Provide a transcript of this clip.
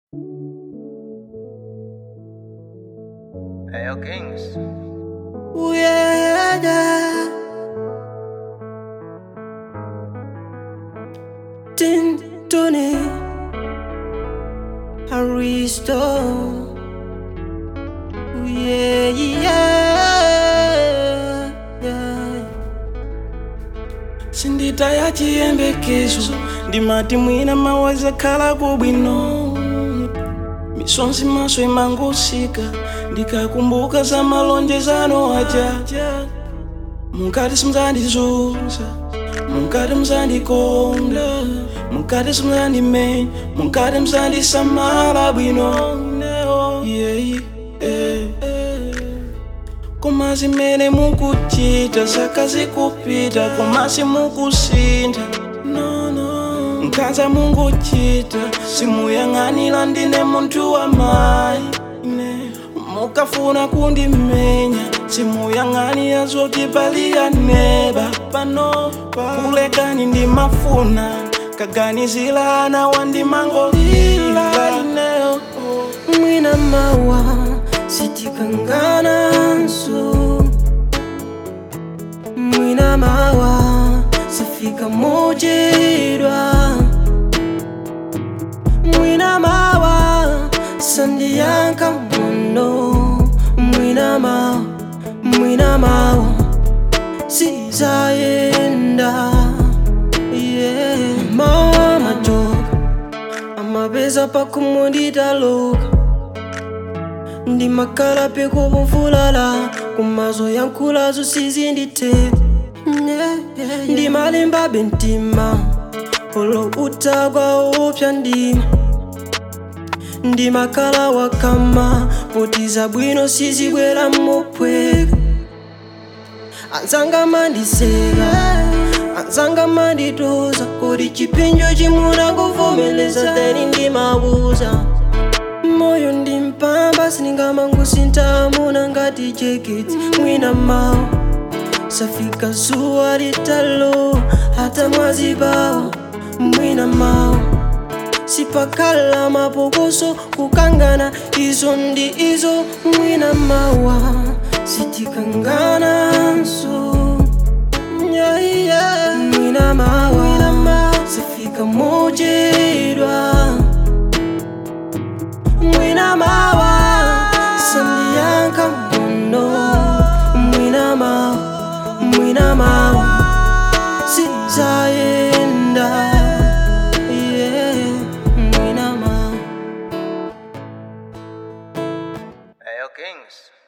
Hey, yo, Kings. Ooh, yeah, yeah. Tin Tony Aristo. Ooh, yeah, yeah, yeah. sinditaya chiyembekezo ndimati mwina mawaza khala kubwino misonzi maso imangosika ndikakumbuka za malonjezano aja munkati simuzandizunza munkati muzandikonda munkati simuzandimenya munkati muzandisamala bwino yeah, yeah. koma zimene mukuchita zaka zikupita koma simukusintha no, no. nkhanza munguchita simuyang'anira ndine munthu wa mayi ine mukafuna kundimenya simuyang'anira zoti paliyaneba pano kulekani ndimafuna kaganizilana wandimangolila ineyo Mwina mawa sitikangananso Mwina mawa sifika mojedwa Mwina mawa sandiyanka mono Mwina mawa Mwina mawa sizayenda yeah. Mama joke amapeza pakumunditaluka ndimakhala pekuvumvulala kumazo yankhulazo sizinditeka ndimalimbabe mtima olo utagwa upya ndima ndimakhala wakama potiza bwino sizibwera mopweka anzanga mandiseka anzanga mandituza kodi chipinjo chimuna kuvomeleza teni ndimabuza moyo ndimpamba siningamangusintamuna ngati jeketi mwina mawu safika zuwa litalo hata mwazi bawo mwina mawu sipakhala mapokoso kukangana izo ndi izo mwina mawa sitikangananso yeah, yeah. mwina mawa sifika mojedwa mwina mawa sandiyanka mono mwina mawa mwina mawa sizayenda yeah. mwina mawa Hey, yo, Kings.